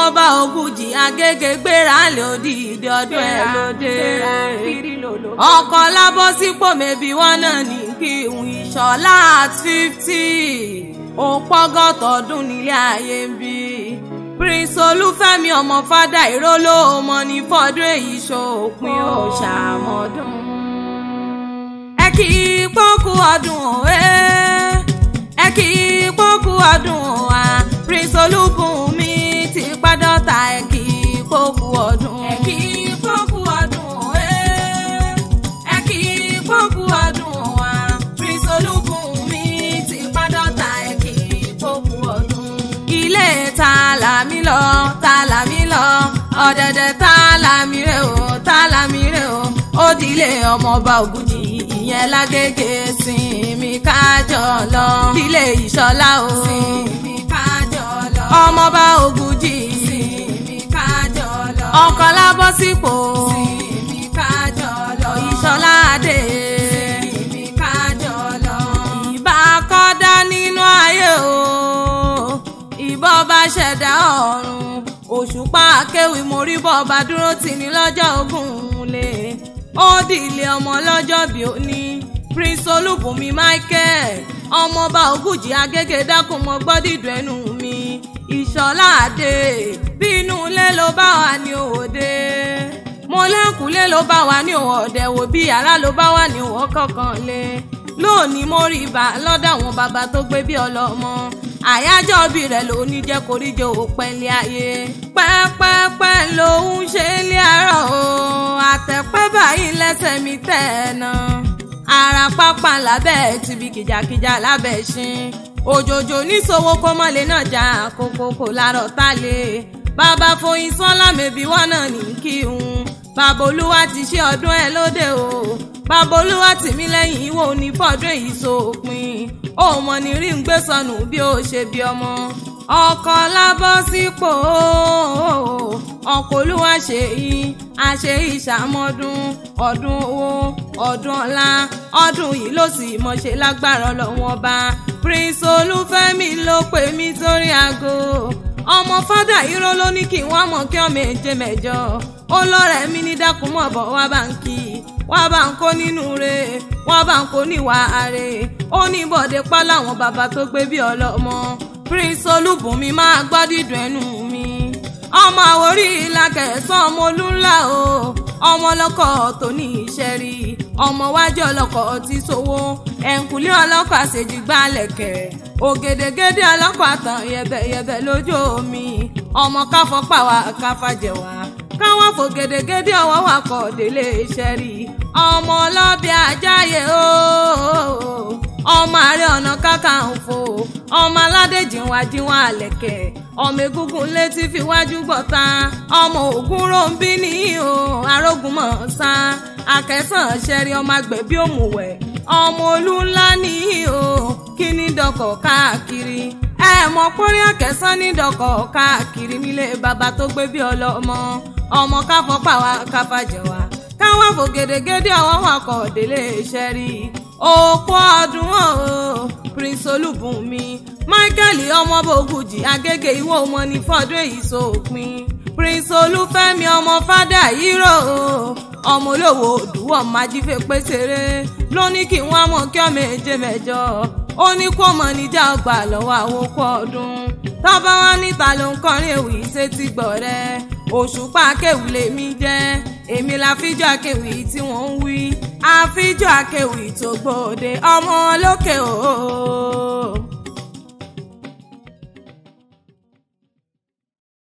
ọmọọba Ògúnjì Agége gbéra lè òdìdí ọdún ẹ lóde ọkọ lábọ́ sípò mẹ́bí wọn náà ní kí ìhun ìṣọ̀lá at fifty ó pọ́gọ́tọ̀ ọdún nílé ayé ń bí prince olúfẹ́mi ọmọ fada ìróló ọmọ ní fọdún èyí ṣòpin ó ṣàmọ́dún. ẹ kì í pọ́kú ọdún òwe ẹ kì í pọ́kú ọdún wa prince olúbùnmi ti pàdọ́ta ẹ kì í pọ́kú ọdún. ẹ kì í pọ́kú ọdún òwe ẹ kì í pọ́kú ọdún wa prince olúbùnmi ti pàdọ́ta ẹ kì í pọ́kú ọdún. ilé ta làmí lọ ta làmí lọ ọ̀dẹ̀dẹ̀ ta làmí rè o ta làmí rè o ó dilé ọmọọba Ògúnjì ìyẹn lágége sinmi kájọ lọ dilé ìṣọlá o sinmi kájọ lọ ọmọọba Ògúnjì sinmi kájọ lọ ọkọ lábọ́ sípò sinmi kájọ lọ ìṣọlá adé sinmi kájọ lọ ìbá kọ́dá nínú ayé o ìbọn bá ṣẹ̀dá ọ̀run òṣùpá akéwì mórí bọ́ọ̀bá dúró tì ní lọ́jọ́ ogún lé ó dìlé ọmọ lọ́jọ́ bí ó ní prince olúbùnmi michael ọmọọba Ògúnjì Agége dákun mọ́ gbọ́ dídùn ẹnu mi ìṣọ̀lá àdé bí inú ilé ló bá wà ní òde mo lẹ́kùnlé ló bá wà ní òde wò bí yàrá ló bá wà ní òwò kọ̀ọ̀kan lé lónìí mo rí ibà lọ́dọ̀ àwọn bàbá tó gbé bí ọlọ́mọ àyájọ́ bí rẹ̀ ló ní jẹ́ koríjọ òpẹ́lẹ́ ayé pẹ́pẹ́pẹ́ lòún ṣe lé àárọ̀ o àtẹ̀pẹ́ báyìí lẹ́sẹ̀ mi tẹ̀ ẹ́ náà ara pápá lábẹ́ tìbí kìjàkìjà lábẹ́ ṣin òjòjò níṣòwò kọ́mọ́lé náà já kókókó lárọ̀ tá lé bàbá foyin sọ́lá mẹ́bí wọn náà ní kí n bàbá olúwa ti ṣe ọdún ẹ lóde o bàbá olúwa tì mí lẹ́yìn ìwọ ní fọdún èyí sópin ó mọ ní rí ń gbé sọnù bí ó ṣe bí ọmọ ọkọ lábọ́ sípò ọkọ olúwa ṣe yí àṣe ìṣàmọ́dún ọdún owó ọdún ọlá ọdún yìí ló sì mọ̀ ṣe lágbára ọlọ́wọ́n ọba prince olúfẹ́mi ló pè mí sórí aago ọmọ fádà irọ́ ló ní kí wọ́n mọ̀ kí ọmọ èje mẹ́jọ ó lọ́rẹ̀ mi ní dákúmọ̀ bọ̀ wá bá ń kí wá bá ń kó nínú re wá bá ń kó níwà are ó ní bọ̀dé pa láwọn bàbá tó gbé bí ọlọ́mọ prince olúbùnmi máa gbọ́ dídùn ẹnu mi ọmọ àwórí ìlàkẹ̀sán ọmọ olúńlá o ọmọ ọlọ́kọ̀ tó ní iṣẹ́ rí ọmọ wájú ọlọ́kọ̀ tí sowó ẹ̀ǹkùlé ọlọ́kọ̀ àṣejìgbà lẹ̀kẹ̀ ògèdègèdè ọlọ́kọ̀ àtàn yẹ̀bẹ̀yẹ̀bẹ̀ lójú omi ọmọ káfọ́ pàwà káfàjẹ̀wà káwọn fò gèdègèdè ọwọ́ wà kọ̀ délé iṣẹ́ rí ọmọ ọlọ́bẹ̀ ajáyé ooo ọmọ ààrẹ ọ̀nà kakanfò ọmọ aládé jìnwá jìnwá àlẹ̀kẹ̀ ọmọ egungun létí fi wájú gbọ̀ta ọmọ ògún ròǹbí ní o arógun mọ̀ sá akẹ́sàn ṣẹ́rí ọmọ agbẹ̀bí òmùwẹ̀ ọmọ olú ńlá ní o kí ní dọkọ̀ káàkiri ẹ mọ pórí akẹ́sàn ní dọkọ̀ káàkiri nílé bàbá tó gbé bí ọlọ́mọ ọmọ káfọ́ pàwá káfàjẹ̀wá káwọn fò gèdègèdè ọwọ́ wọn kọ̀ délé iṣẹ́ rí òkú ọdún o prince olúbùnmi michael ọmọọba Ògúnjì Agége ìwọ ọmọ ní fọdún èyí sópin prince olúfẹ́mi ọmọ fádà hírò ọmọ olówó òdùwọ̀ májífé pèsèrè ló ní kí wọ́n mọ̀ kí ọmọ èje mẹ́jọ ó ní kó mọ̀ níjà ọgbà lọ́wọ́ àwọn okú ọdún tọ́ba wá níta ló ń kọrin èwì sétí gbọ̀ rẹ òṣùpá akéwì lèmi jẹ́ èmi la fíjọ́ akéwì tí wọ́n ń wí àfíjọ́ akéwì tó gbòde ọmọ lókè òó.